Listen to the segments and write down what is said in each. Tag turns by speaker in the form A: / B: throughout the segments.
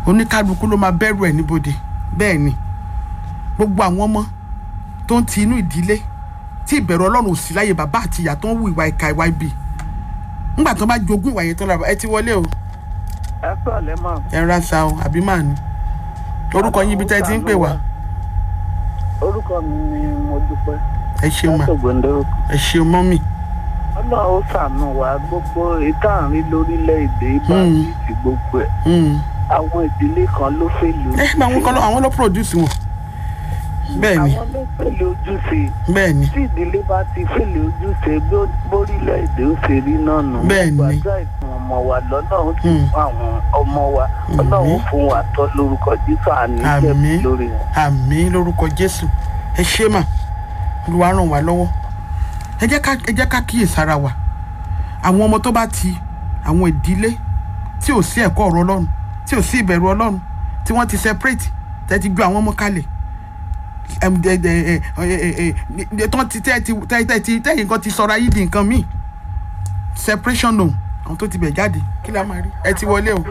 A: oníkálukú ló máa bẹ̀rù ẹ̀ níbodè bẹ́ẹ̀ ni gbogbo àwọn ọmọ tó ń ti inú ìdílé tí ìbẹ̀rù ọlọ́run ò sí láyé bàbá àti ìyá tó ń wu ìwà ìka ìwà ibi ńgbà tó bá jogún ìwà yẹn tó lára ẹ ti wọlé o
B: ẹ sọ̀lẹ́ mọ̀.
A: ẹ ra sa o àbí màá ní orúkọ yín ibi tẹ́ ẹ ti ń pè wá
B: orúkọ mi ni mo dúpẹ́
A: ẹ ṣeun mà
B: látògbóndóró
A: ẹ ṣeun mọ́mì
B: ọlọ́run ó ṣàánú wa gbogbo ìtàrin lórílẹ̀‐èdè ìbáraẹ̀tì gbogbo ẹ̀
A: Mm.
B: àwọn ìdílé kan ló fèlè
A: ẹ bá àwọn kan lọ àwọn ló produce wọn bẹ́ẹ̀ ni
B: àwọn ló fèlè ojúṣe
A: bẹ́ẹ̀ ni
B: tí ìdílé bá ti fèlè ojúṣe bó- bórílẹ̀‐èdè ó ṣe rí náà nù
A: Bẹ́ẹ̀ ni.
B: gbàgbá ìfún ọmọ wa lọ́lọ́run ti
A: Mm.
B: fún àwọn ọmọ wa ọlọ́run fún wa tọ́ lórúkọ jésù àní
A: Àmín.
B: jẹ̀bi lórí wọn.
A: àmì lórúkọ jésù ẹ ṣe mà olúwa ràn wá lọ́wọ́ ẹ jẹ́ ká ẹ jẹ́ ká kíyèsára wa àwọn ọmọ tó bá ti àwọn ìdílé tí ò sí ẹ̀kọ́ ọ̀rọ̀ ọlọ́run tí ò sí ìbẹ̀rù ọlọ́run tí wọ́n ti separate tẹ́ ti gbé àwọn ọmọ kalẹ̀ ẹm, ẹ, ẹ, ẹ, ẹ, ẹ, ẹ, tán ti tẹ́ ti tẹ́ tẹ́ ti tẹ́ nǹkan ti sọra yìí di nǹkan míì separation no àwọn tó ti bẹ̀ jáde kí la máa rí ẹ ti wọlé o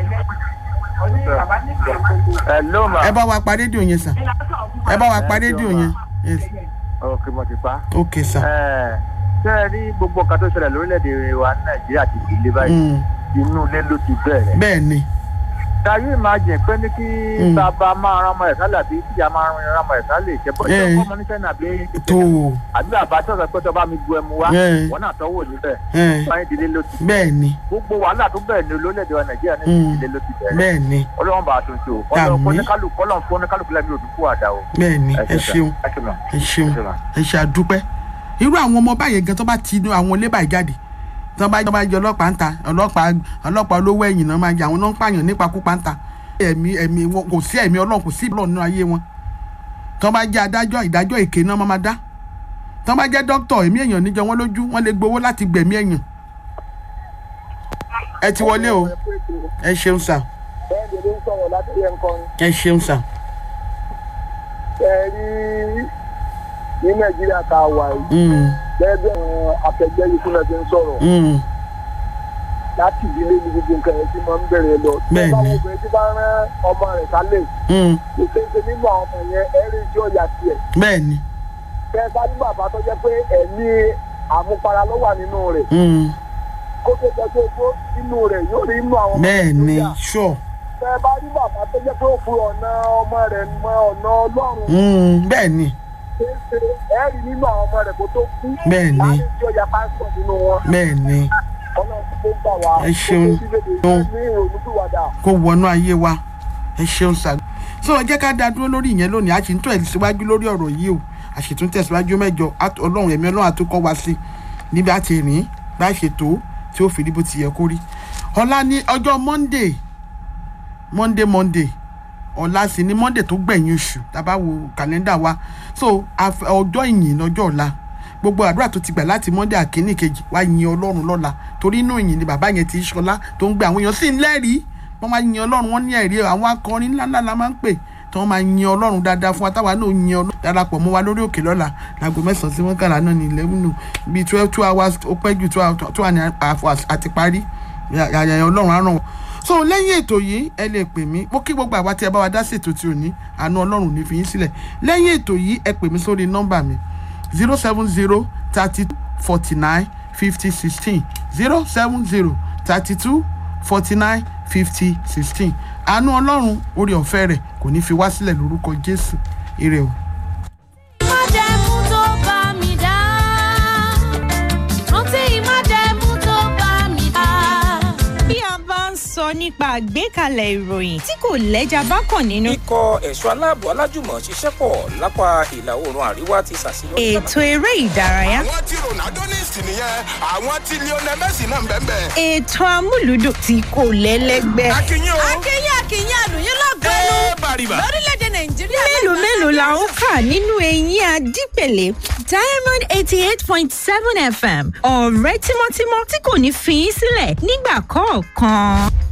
B: ẹ ló mà
A: ẹ bá wa pa rédíò yẹn sà ẹ bá wa pa rédíò yẹn yes
B: ọkẹ mo ti pa.
A: ok sà.
B: ẹ ṣe é rí gbogbo nǹkan tó ṣẹlẹ̀ lórílẹ̀‐èdè wa ní nàìjíríà ti fi ilé báyìí
A: Mm.
B: inú ilé ló ti bẹ̀rẹ̀.
A: bẹ́ẹ̀ ni
B: dayo imagine pé ní kí
A: Mm.
B: bàbá máa ran ọmọ ẹ̀ sálẹ̀ àbí tíya máa ran ọmọ ẹ̀ sálẹ̀ ṣe bọ́ ṣe
A: Eh.
B: kọ́ ọmọ níṣẹ́ náà bí
A: tó o
B: àbí bàbá tó sọ pé tó bá mi bu ẹmu wá
A: Eh.
B: wọn náà tọ́wọ́ níbẹ̀
A: ẹ̀,
B: báyìí ìdílé ló ti
A: bẹ́ẹ̀ ni
B: gbogbo wàhálà tó bẹ̀rẹ̀ ní lórílẹ̀‐èdè wa nàìjíríà ní
A: Mm.
B: ìdílé ló ti bẹ̀rẹ̀
A: bẹ́ẹ̀ ni
B: ọlọ́run bá a tún ṣe o
A: Àmín.
B: kọ́lọ́n kọ́lọ́n fún oníkálukú lẹ́mí òdùkú àdá o.
A: bẹ́ẹ̀ ni ẹ ṣeun
B: ẹ ṣeun
A: ẹ ṣeun
B: ẹ ṣeun.
A: ẹ ṣe àdúpẹ́ irú àwọn ọmọ báyẹn gan tó bá ti inú àwọn ilé báyìí jáde tó bá tó bá jẹ ọlọ́pàá ń ta ọlọ́pàá ọlọ́pàá olówó ẹ̀yìn náà máa jẹ àwọn náà ń pààyàn nípa kúpa ń ta ẹ̀mí ẹ̀mí wọn kò sí ẹ̀mí ọlọ́run kò sí ìbílọ̀ nínú ayé wọn tó bá jẹ́ adájọ́ ìdájọ́ èké náà máa máa dá tó bá jẹ́ dókítà ẹ̀mí èèyàn níjọ wọn lójú wọn lè gbowó láti gbẹ̀mí èèyàn ẹ ti wọlé o ẹ ṣeun sà
B: bẹ́ẹ̀ni ló ń sọ̀rọ̀ láti yẹ nǹkan
A: ẹ ṣeun sà
B: ẹ rí ní nàìjíríà tá a wà yìí
A: Mm,
B: bẹ́ẹ̀ bí àwọn akẹgbẹ́ yìí fúnra ti ń sọ̀rọ̀
A: mm,
B: láti ìdílé ní gbogbo nǹkan yẹn tí máa ń bẹ̀rẹ̀ lọ.
A: Bẹ́ẹ̀ni.
B: tí báwo obìnrin tí bá rán ọmọ rẹ̀ sálẹ̀
A: mm,
B: kò ṣeé ṣe nínú àwọn ọmọ yẹn ẹ̀rí tí ó yà tiẹ̀.
A: bẹ́ẹ̀ ni
B: bẹ́ẹ̀ bá ní bàbá tó jẹ́ pé ẹ̀mí àmupara ló wà nínú rẹ̀
A: mm,
B: kó tó jẹ́ pé ó inú rẹ̀ yóò rí inú àwọn ọmọ
A: bẹ́ẹ̀
B: rẹ̀
A: ni
B: tó yà.
A: sure
B: bẹ́ẹ̀ bá ní bàbá tó jẹ́ pé ó fi ọ̀nà ọmọ rẹ̀ mọ ọ̀nà ọlọ́run
A: Mm, bẹ́ẹ̀ ni
B: ṣe é ṣe ẹ̀rí nínú àwọn ọmọ rẹ̀ kó tó kú.
A: Bẹ́ẹ̀ ni.
B: láti tí ó yà pásítọ̀ nínú wọn.
A: bẹ́ẹ̀ ni
B: ọlọ́run tó gbà wá.
A: Ẹ ṣeun.
B: kó tó síbèdè ní ìrònúpìwàdà.
A: kó wọnú ayé wa ẹ ṣeun sà so ẹ jẹ́ ká dá dúró lórí ìyẹn lónìí a sì ń tún ẹ̀síwájú lórí ọ̀rọ̀ yìí o a sì tún tẹ̀síwájú mẹ́jọ Á- ọlọ́run ẹ̀mí ọlọ́run àtúkọ́ wa sí níbi a ti rìn bá a ṣe tó tí ó fi rí bó ti yẹ kó rí ọ̀la ní ọjọ́ monday monday monday ọ̀la sì ni monday tó gbẹ̀yìn oṣù tá a bá wo kàlẹ́ndà wa so àf- ọjọ́ ìyìn lọ́jọ́ ọ̀la gbogbo àdúrà tó ti gbà láti monday àkíní kejì wá yin ọlọ́run lọ́la torí inú ìyìn ni bàbá yẹn ti ṣọlá tó ń gbé àwọn èèyàn sí ń lẹ́rìí wọ́n máa yin ọlọ́run wọ́n ní ẹ̀rí àwọn akọrin ńláńlá la máa ń pè tí wọ́n máa yin ọlọ́run dáadáa fún wa táwa náà yin ọlọ́run darapọ̀ mọ́ wa lórí òkè lọ́la láago mẹ́sàn-án sí mọ́kànlá náà ní eleven nù bíi twelve two hours ó pẹ́ ju two hours two hours àfọ̀ àti parí àyàyàn ọlọ́run á ràn wọ́n so lẹ́yìn ètò yìí ẹ lè pè mí mo kí gbogbo àwa tí ẹ bá wa dá sí ètò tí ò ní àánú ọlọ́run ní fi yín sílẹ̀ lẹ́yìn ètò yìí ẹ pè mí sórí nọ́mbà mi zero seven zero thirty forty nine fifty sixteen zero seven zero thirty two forty nine fifty sixteen àánú ọlọ́run orí ọ̀fẹ́ rẹ̀ kò ní fi wá sílẹ̀ lórúkọ jésù ire o.
C: májẹ̀mú tó bá mi dá rántí májẹ̀mú tó bá mi dá.
D: bí a bá ń sọ nípa àgbékalẹ̀ ìròyìn tí kò lẹ́jà bá kàn nínú.
E: ikọ̀ ẹ̀ṣọ́ aláàbò alájùmọ̀ ṣiṣẹ́ pọ̀ lápá ìlà oòrùn àríwá ti ṣàṣeyọrí.
D: ètò eré ìdárayá.
F: àwọn tí ronaldo ní ìsìn nìyẹn àwọn tí lionel messi náà ń bẹ́ẹ̀ bẹ́ẹ̀.
D: ètò amúlùdùn tí kò lẹ́lẹ́gbẹ́.
F: akínyìn o
C: akínyìn akínyìn àlùyìn lọ́gọ́nù
F: ẹ bàrìbà.
C: lórílẹ̀‐èdè nàìjíríà.
D: mélòó mélòó la ń kà nínú eyín adípèlé diamond eighty eight point seven fm ọ̀rẹ́ tímọ́tímọ́ tí kò ní fi í sílẹ̀ nígbà kọ̀ọ̀kan.